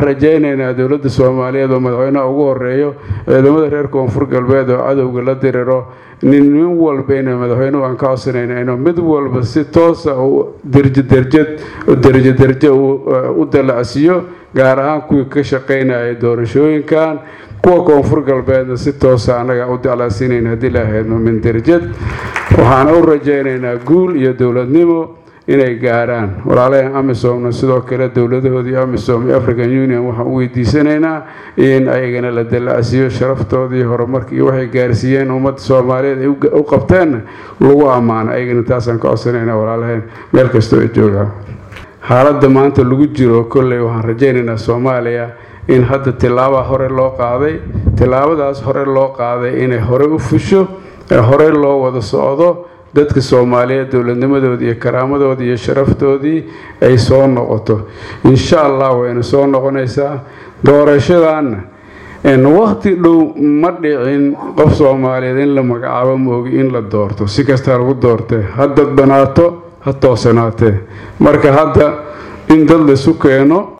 rajaynaynaa dowladda soomaaliyeed oo madaxweynaha ugu horeeyo ciidamada reer koonfur galbeed oo cadowga la diriro nin nin walbayna madaxweynuhu aan ka codsanayna inuu mid walba si toosa derjderjad derjo derjo u dalacsiiyo gaar ahaan kuwii ka shaqaynaya doorashooyinkan kuwa koonfur galbeedna si toosa annaga u dalacsiinayna haddii lahaydno min derjad waxaan u rajaynaynaa guul iyo dowladnimo inay gaarhaan walaalahan amisomna sidoo kale dowladahoodii amisom iyo african union waxaan u weydiisanaynaa in ayagana la dalacsiiyo sharaftooda iyo horumarka iyo waxay gaarsiiyeen ummadda soomaaliyeed ay u qabteenna lagu ammaano ayagana taasaan ka codsanaynaa walaalahayn meel kastoo ay joogaan xaaladda maanta lagu jiro kolley waxaan rajaynaynaa soomaaliya in hadda tilaabaa hore loo qaaday tilaabadaas hore loo qaaday inay hore u fusho ee hore loo wada socdo dadka soomaaliyeed dowladnimadoodii iyo karaamadoodii iyo sharaftoodii ay soo noqoto insha allah wayna soo noqonaysaa doorashadanna waqti dhow ma dhicin qof soomaaliyeed in la magacaabo moogi in la doorto si kastaa lagu doortee ha dadbanaato ha toosanaatee marka hadda in dad laisu keeno